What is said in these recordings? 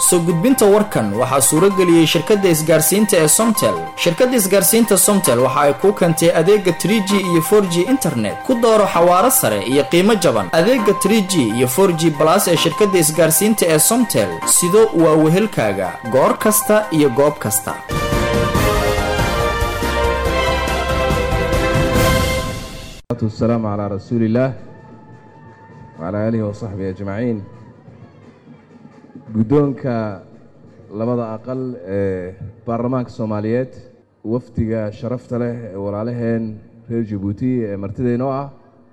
soo gudbinta warkan waxaa suuro geliyey shirkadda isgaarsiinta ee somtel shirkadda isgaarsiinta somtel waxa ay kuu keentay adeega tr g iyo for g internet ku dooro xawaaro sare iyo qiimo jaban adeega tr g iyo for g balas ee shirkadda isgaarsiinta ee somtel sido waa wehelkaaga goor kasta iyo goob kasta والسلام على رسول الله وعلى آله وصحبه أجمعين guddoonka labada aqal ee baarlamaanka soomaaliyeed wafdiga sharafta leh ee walaalaheen reer jabuuti ee martidaynoo ah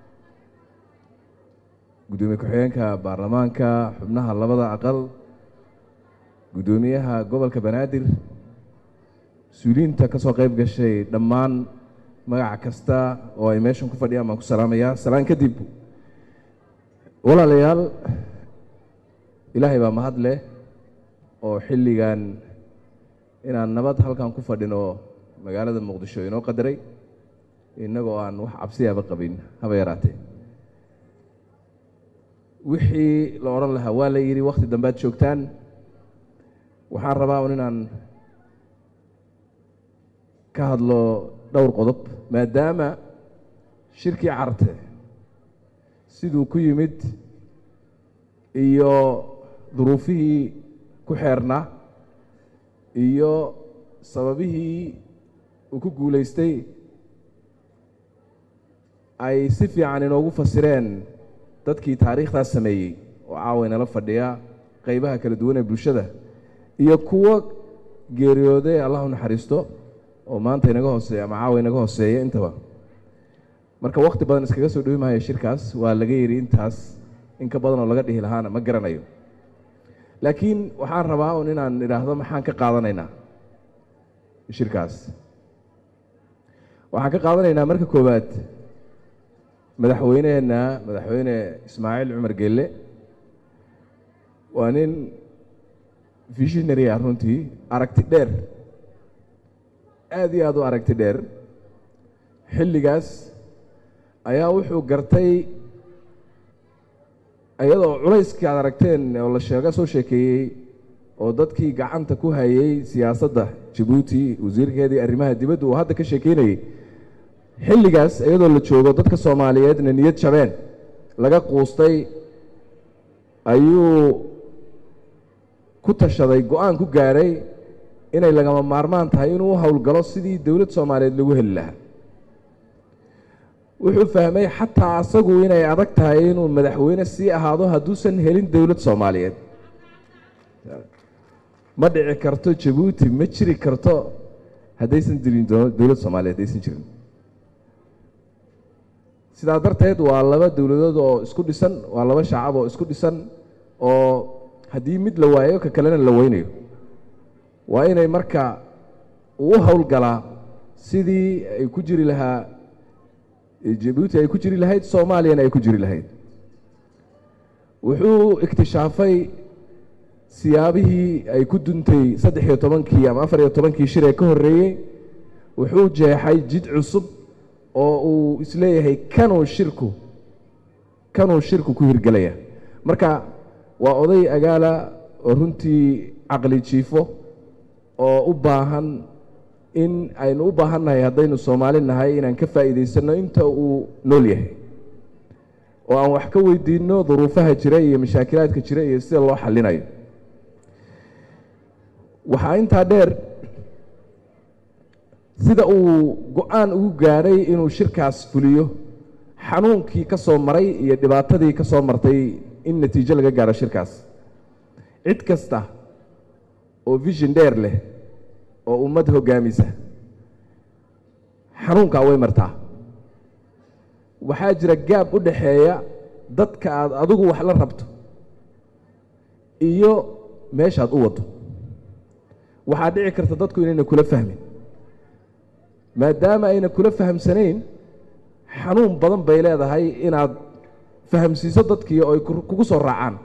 guddoomiye ku-xigeenka baarlamaanka xubnaha labada aqal guddoomiyaha gobolka banaadir mas-uuliyiinta ka soo qayb gashay dhammaan magac kasta oo ay meeshan ku fadhiyaan baan ku salaamayaa salaan kadib walaalayaal ilaahay baa mahad leh oo xilligan inaan nabad halkan ku fadhino magaalada muqdisho inoo qadaray innagoo aan wax cabsiyaaba qabin haba yaraatee wixii la odhan lahaa waa la yidhi wakhti dambead joogtaan waxaan rabaa un inaan ka hadlo dhowr qodob maadaama shirkii carte siduu ku yimid iyo duruufihii ku xeernaa iyo sababihii uu ku guulaystay ay si fiican inoogu fasireen dadkii taariikhdaas sameeyey oo caawa inala fadhiya qeybaha kala duwan ee bulshada iyo kuwo geeriyooday allah u naxariisto oo maanta inaga hooseeya ama caawa inaga hooseeya intaba marka wakhti badan iskaga soo dhowi maayo shirkaas waa laga yidhi intaas in ka badan oo laga dhihi lahaana ma garanayo laakiin waxaan rabaa un inaan idhaahdo maxaan ka qaadanaynaa shirkaas waxaan ka qaadanaynaa marka koowaad madaxweyneheenna madaxweyne ismaaciil cumar gelle waa nin visionary ah runtii aragti dheer aada iyo aada u aragti dheer xilligaas ayaa wuxuu gartay iyadoo culayskii aad aragteen oo la sheega soo sheekeeyey oo dadkii gacanta ku hayay siyaasadda jabuuti wasiirkeedii arrimaha dibadda uu hadda ka sheekeynayey xilligaas iyadoo la joogo dadka soomaaliyeedna niyad jabeen laga quustay ayuu ku tashaday go-aan ku gaadhay inay lagama maarmaan tahay inuu u howlgalo sidii dowlad soomaaliyeed lagu heli lahaa wuxuu fahmay xataa asagu inay adag tahay inuu madaxweyne sii ahaado hadduusan helin dowlad soomaaliyeed ma dhici karto jabuuti ma jiri karto haddaysan jirin dowlad soomaaliyeed haddaysan jirin sidaa darteed waa laba dowladood oo isku dhisan waa laba shacab oo isku dhisan oo haddii mid la waayo ka kalena la weynayo waa inay marka uu u howlgalaa sidii ay ku jiri lahaa jabuuti ay ku jiri lahayd soomaaliyana ay ku jiri lahayd wuxuu iktishaafay siyaabihii ay ku duntay saddex iyo tobankii ama afar iyo tobankii shir ee ka horreeyey wuxuu jeexay jid cusub oo uu isleeyahay kanuu shirku kanuu shirku ku hirgelaya marka waa oday agaala oo runtii caqli jiifo oo u baahan in aynu u baahannahay haddaynu soomaali nahay inaan ka faa'iidaysanno inta uu nool yahay oo aan wax ka weydiinno duruufaha jira iyo mashaakilaadka jira iyo sida loo xallinayo waxaa intaa dheer sida uu go-aan ugu gaadhay inuu shirkaas fuliyo xanuunkii ka soo maray iyo dhibaatadii ka soo martay in natiijo laga gaadho shirkaas cid kasta oo vision dheer leh oo ummad hoggaamisa xanuunkaa way martaa waxaa jira gaab u dhaxeeya dadka aad adigu wax la rabto iyo meeshaad u waddo waxaa dhici karta dadku inayna kula fahmin maadaama ayna kula fahamsanayn xanuun badan bay leedahay inaad fahamsiiso dadkii oo ay kugu soo raacaan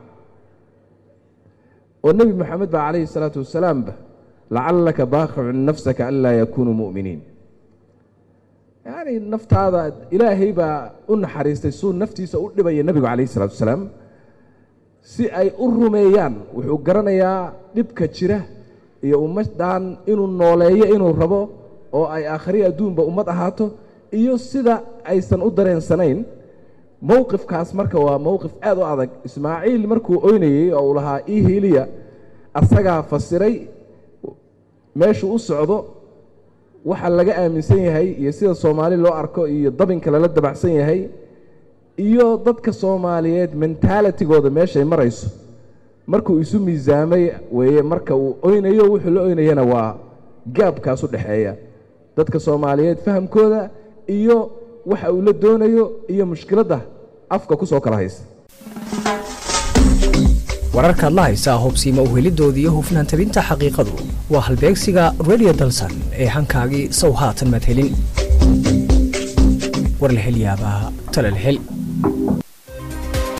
oo nebi moxamed baa calayhi salaatu wasalaamba lacallaka baaqicun nafsaka an laa yakunuu mu'miniin yacni naftaada ilaahay baa u naxariistay suu naftiisa u dhibaya nebigu calayhi salatu wasalaam si ay u rumeeyaan wuxuu garanayaa dhibka jira iyo ummaddan inuu nooleeyo inuu rabo oo ay aakhri adduunba ummad ahaato iyo sida aysan u dareensanayn mowqifkaas marka waa mowqif aad u adag ismaaciil markuu oynayey oo uu lahaa ii hiiliya asagaa fasiray meeshuu u socdo waxa laga aaminsan yahay iyo sida soomaali loo arko iyo dabinka lala dabacsan yahay iyo dadka soomaaliyeed mentalitigooda meeshay marayso markuu isu miisaamay weeye marka uu oynayo wuxuu la oynayana waa gaabkaas u dhexeeya dadka soomaaliyeed fahamkooda iyo waxa uu la doonayo iyo mushkiladda afka ku soo kala haysa wararkaad la haysaa hubsiima uhelidooda iyo hufnaan tabinta xaqiiqadu waa halbeegsiga radio dalsan ee hankaagii sow haatan madhelin war la hel yaabaa tale la hel